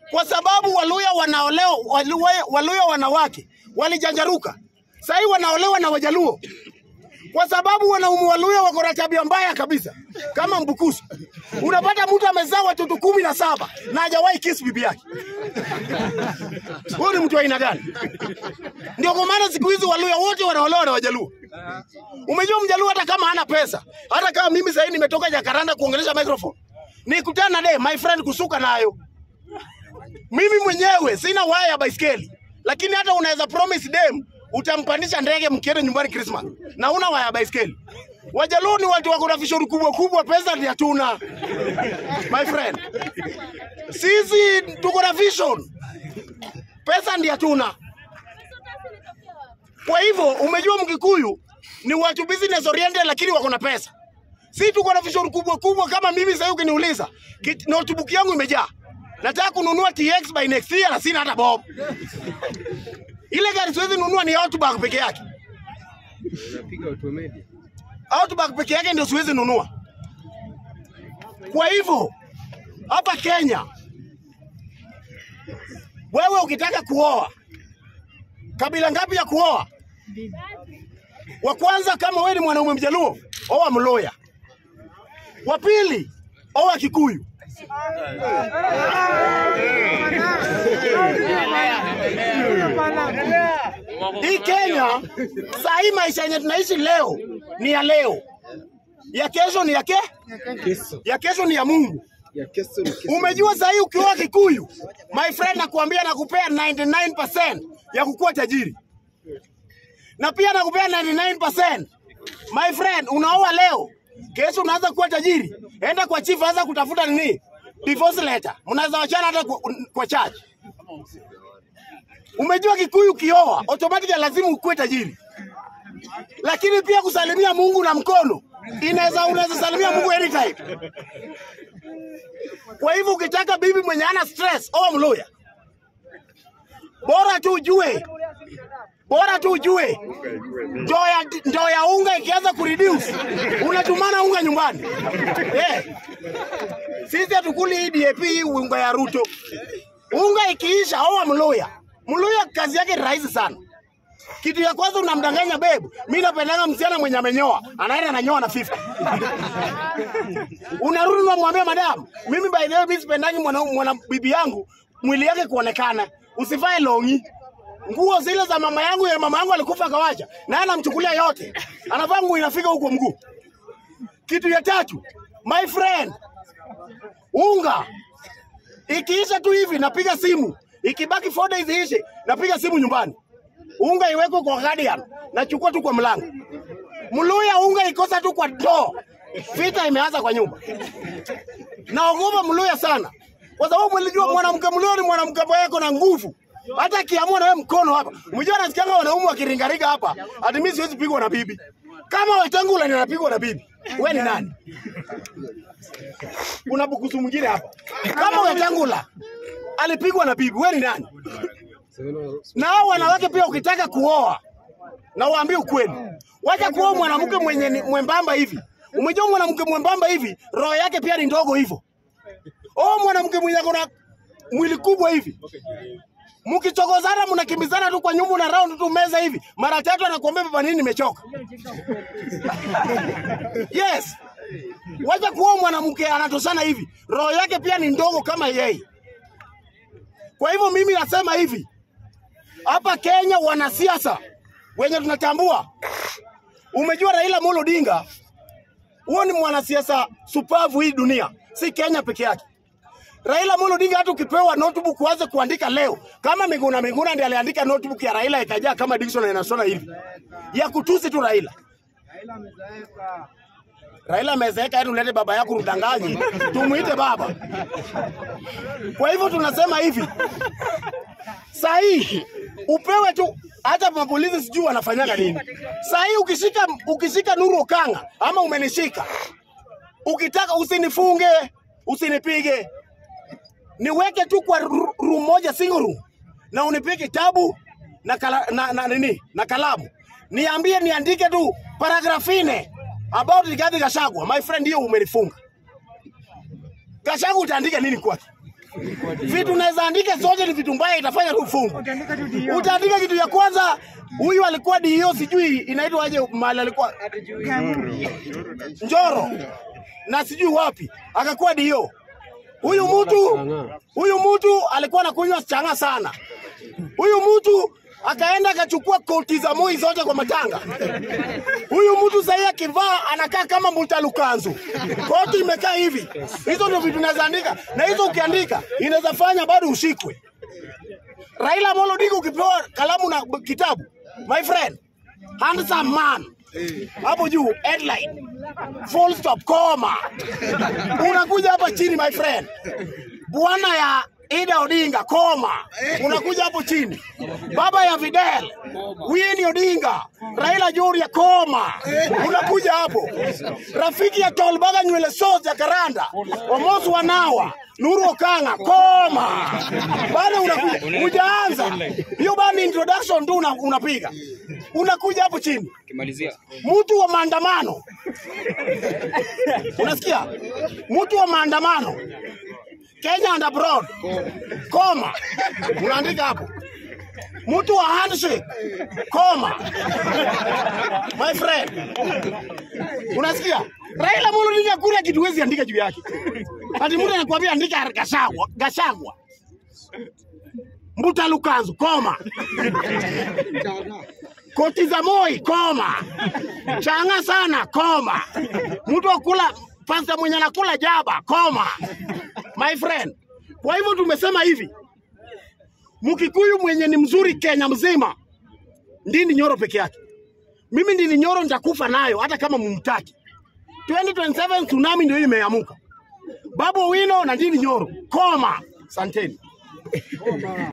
kwa sababu Waluya wanaolewa, Waluya, Waluya wanawake walijanjaruka, sahii wanaolewa na Wajaluo kwa sababu wanaume Waluya wako na tabia mbaya kabisa, kama Mbukusu. Unapata mtu amezaa watoto kumi na saba na hajawahi kiss bibi yake. Huyu ni mtu wa aina gani? Ndio kwa maana siku hizi Waluya wote wanaolewa na Wajaluo. Umejua Mjaluo hata kama hana pesa, hata kama mimi sasa nimetoka Jakaranda kuongelesha microphone, nikutana naye my friend kusuka nayo mimi mwenyewe sina waya ya baiskeli, lakini hata unaweza promise dem utampandisha ndege mkienda nyumbani Christmas na una waya ya baiskeli. Wajaluo ni watu wako na vishori kubwa kubwa, pesa ndio hatuna my friend. Sisi tuko na vision, pesa ndio hatuna. Kwa hivyo umejua Mkikuyu ni watu business oriented, lakini wako na pesa. Si tuko na vision kubwa kubwa. Kama mimi sasa, ukiniuliza kit- notebook yangu imejaa, nataka kununua TX by next year na sina hata bob. Ile gari siwezi nunua ni Outback peke yake. Unapiga automatic. Outback peke yake ndio siwezi nunua. Kwa hivyo hapa Kenya, wewe ukitaka kuoa, kabila ngapi ya kuoa? Wa kwanza, kama wewe ni mwanaume Mjaluo, oa Mloya. Wa pili, oa Kikuyu. Hii Kenya saa hii maisha yenye tunaishi leo ni ya leo, ya kesho ni ya ke, Kesho. ya kesho ni ya Mungu. Ya kesho ni kesho. Umejua saa hii ukioa Kikuyu, my friend, nakuambia nakupea 99% ya kukuwa tajiri, na pia nakupea 99% my friend, unaoa leo, kesho unaanza kuwa tajiri. Enda kwa chief, anza kutafuta nini, divorce letter, mnaweza wachana hata kwa, kwa church. Umejua Kikuyu ukioa automatically lazima ukuwe tajiri, lakini pia kusalimia Mungu na mkono inaweza, unaweza salimia Mungu anytime. Kwa hivyo ukitaka bibi mwenye ana stress, oa Mluya. Bora tu ujue, bora tu ujue ndoo ya ndoo ya unga ikianza kureduce, unatumana unga nyumbani. Eh, sisi hatukuli hii DAP hii unga ya Ruto. Unga ikiisha, oa Mluya. Mluya kazi yake ni rahisi sana. Kitu ya kwanza unamdanganya bebu, mimi napendanga msichana mwenye amenyoa, anaenda ananyoa na 50 unarudi unamwambia madam, mimi by the way mimi sipendangi mwana, mwana bibi yangu mwili yake kuonekana, usivae longi. Nguo zile za mama yangu ya mama yangu alikufa akawacha, na yeye anamchukulia yote, anavaa nguo inafika huko mguu. Kitu ya tatu, my friend, unga ikiisha tu hivi napiga simu, ikibaki 4 days iishe, napiga simu nyumbani, unga iwekwe kwa guardian, nachukua tu kwa mlango. Mluya unga ikosa tu kwa ndoo, vita imeanza kwa nyumba. Naogopa Mluya sana, kwa sababu mlijua mwanamke Mluya ni mwanamke ambaye ako na nguvu, hata akiamua na wewe mkono hapa. Mjua nasikianga wanaume wakiringaringa hapa, ati mimi siwezi pigwa na bibi. Kama Wetangula ni anapigwa na bibi, we ni nani? Kuna bukusu mwingine hapa. Kama Wetangula alipigwa na bibi, we ni nani? Na hao wanawake pia, ukitaka kuoa na waambie ukweli, wacha kuoa mwanamke mwenye ni mwembamba hivi. Umejua mwanamke mwembamba hivi, roho yake pia ni ndogo hivyo. Oh, mwanamke mwenye ako na mwili kubwa hivi, mkichokozana mnakimbizana tu kwa nyumba na round tu meza hivi, mara tatu anakuambia baba, nini nimechoka. Yes, wacha kuoa mwanamke anatoshana hivi, roho yake pia ni ndogo kama yeye. Kwa hivyo mimi nasema hivi, hapa Kenya wanasiasa wenye tunatambua, umejua Raila Amolo Odinga, huo ni mwanasiasa supavu hii dunia, si Kenya peke yake. Raila Amolo Odinga hata ukipewa notebook uanze kuandika leo, kama Miguna Miguna ndiye aliandika notebook ya Raila ikajaa kama Dickson inasoma hivi ya kutusi tu Raila. Raila amezeeka, yani ulete baba yako mdanganyi, tumuite baba. Kwa hivyo tunasema hivi, saa hii upewe tu, hata mapolisi sijui wanafanyaga nini. Saa hii ukishika, ukishika Nuru Okanga ama umenishika, ukitaka usinifunge, usinipige, niweke tu kwa ru- room moja, single room, na unipige kitabu na, kala, na, na, nini na kalamu, niambie niandike tu paragraph nne about Rigathi Gachagua. My friend, hiyo umenifunga. Gachagua utaandika nini kwake? Vitu unaweza andika zote ni vitu mbaya, itafanya tu ufungu. Utaandika kitu ya kwanza, huyu alikuwa DO, sijui inaitwa aje mahali alikuwa Njoro na sijui wapi, akakuwa DO. Huyu mtu huyu mtu alikuwa anakunywa changa sana. Huyu mtu akaenda akachukua koti za Moi zote kwa matanga. Huyu mtu sahii akivaa anakaa kama mutalukanzu, koti imekaa hivi. Hizo ndio vitu naweza andika, na hizo ukiandika inaweza fanya bado ushikwe. Raila Amolo Odinga ukipewa kalamu na kitabu, my friend, handsome man hapo juu headline full stop koma, unakuja hapa chini my friend, bwana ya Ida Odinga koma, unakuja hapo chini, baba ya Fidel Winnie Odinga, Raila Joria koma, unakuja hapo, rafiki ya Tolbaga nywele sote ya Karanda, Omosi Wanawa Nuru Okanga koma, bado unakuja, hujaanza hiyo bado ni introduction tu una- unapiga, unakuja hapo chini Kimalizia. mtu wa maandamano, unasikia? Mtu wa maandamano Kenya and abroad, koma, unaandika hapo. Mtu wa handshake, koma, my friend, unasikia? Raila Amolo Odinga kule kitu huwezi andika juu yake, ati mtu anakuambia andika Gashagwa, Gashagwa, Mbuta Lukanzu, koma koti za Moi koma, changa sana koma, mtu akula pasta mwenye anakula jaba koma, my friend. Kwa hivyo tumesema hivi, Mkikuyu mwenye ni mzuri Kenya mzima Ndindi Nyoro peke yake. Mimi Ndindi Nyoro nitakufa nayo hata kama mumtaki. 2027 tsunami ndio imeamuka. Babu Owino na Ndindi Nyoro koma, santeni.